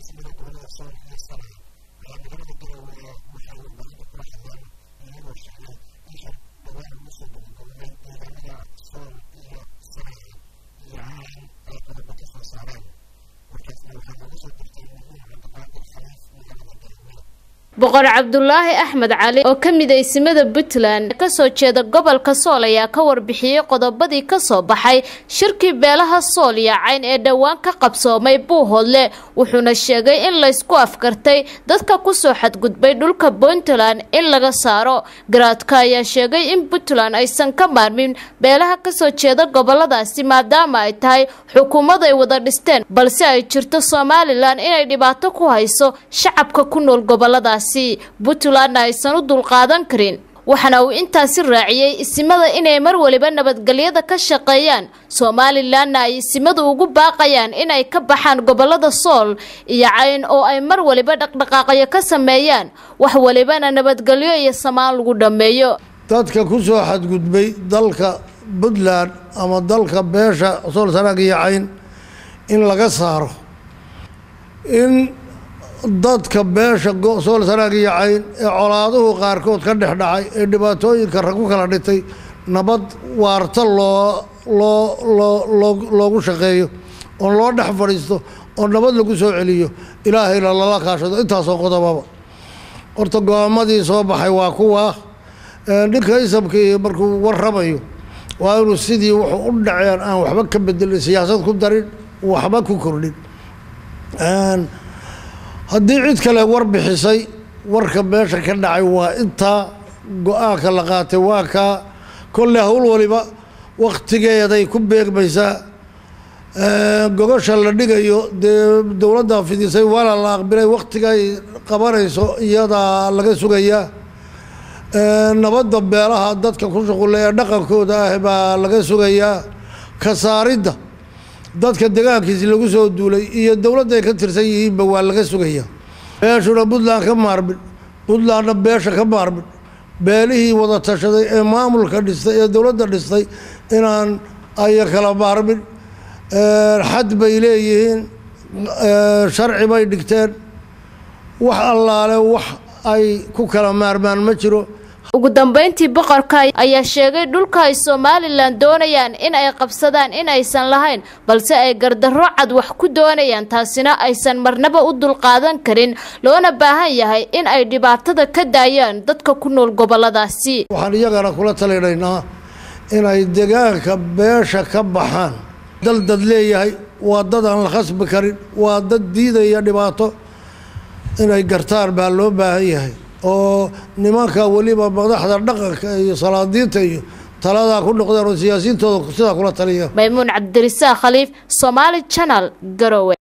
ismada gobolada sool iyo sana'a ayaa magaalada garowe waxay warbaahinta kula hadleen iyagoo sheegay in shir dhawaan lagu soo gabagabay deegaanada sool iyo sana'a iyo caalan ay qodobo ka soo saareen warkaasna waxaa lagu soo dirtay muhiim cabdiqaadir khaliif magaalada garowe boqor cabdulaahi axmed cali oo ka mid aysimada puntland kasoo jeeda gobolka sool ayaa ka warbixiyey qodobadii kasoo baxay shirkii beelaha sool iyo cayn ee dhowaan ka qabsoomay buuhoodle wuxuuna sheegay in laysku afkartay dadka kusoo xadgudbay dhulka puntland in laga saaro garaadka ayaa sheegay in puntland aysan ka maarmin beelaha kasoo jeeda goboladaasi maadaama ay tahay xukuumad ay wada dhisteen balse ay jirto somalilan inay dhibaato ku hayso shacabka ku nool goboladaasi puntlandna aysan u dulqaadan karin waxaana uu intaasi raaciyey isimada inay mar waliba nabadgelyada ka shaqeeyaan somalilanna ay isimadu ugu baaqayaan inay ka baxaan gobolada sool iyo cayn oo ay mar waliba dhaqdhaqaaqyo ka sameeyaan wax walibana nabadgelyo iyo samaan lagu dhammeeyo dadka ku soo xadgudbay dalka puntland ama dalka beesha sool sanaag iyo cayn in laga saaro in dadka beesha sool sanaag iyo cayn ee colaaduhu qaarkood ka dhex dhacay ee dhibaatooyinka rag ku kala dhitay nabad waarta loo loo loo loo loogu shaqeeyo oo loo dhex fadhiisto oo nabad lagu soo celiyo ilaahayna lala kaashado intaasoo qodobaba horta go-aamadii soo baxay waa kuwaa ninka isabkii markuu warramayo waa inuu sidii wuxuu u dhaceen aan waxba ka bedelin siyaasad ku darin waxba ku kordhin haddii cid kale war bixisay warka meesha ka dhacay waa intaa go-aanka la qaatay waa kaa kolle howl waliba waktigeeday ku beegmaysaa gogosha la dhigayo dee dowladda fidisay waana la aqbilay waktigay qabanayso iyadaa laga sugayaa nabadda beelaha dadka ku shuqula ee dhaqankooda ah baa laga sugayaa kasaaridda dadka degaankiisi lagu soo duulay iyo dowladda ay ka tirsan yihiinba waa laga sugaya beeshuna puntland ka maarmin puntlandna beesha ka maarmin beelihii wada tashaday ee maamulka dhistay ee dowladda dhistay inaan aya kala maarmin xad bay leeyihiin sharci bay dhigteen wax allaale wax ay ku kala maarmaan ma jiro ugu dambeyntii boqorka ayaa sheegay dhulka ay somalilan doonayaan in ay qabsadaan in aysan lahayn balse ay gardarro cad wax ku doonayaan taasina aysan marnaba u dulqaadan karin loona baahan yahay in ay dhibaatada ka daayaan dadka ku nool goboladaasi waxaan iyagana kula talinaynaa inay degaanka beesha ka baxaan dal dad leeyahay waa dad aan la khasbi karin waa dad diidaya dhibaato inay gartaan baa loo baahan yahay oo nimanka weliba madaxda dhaqanka iyo salaadiinta iyo taladaa ku noqdeen oo siyaasiyiintooda sidaa kula taliya maymuun cabdirisaaq khaliif somaali janal garowe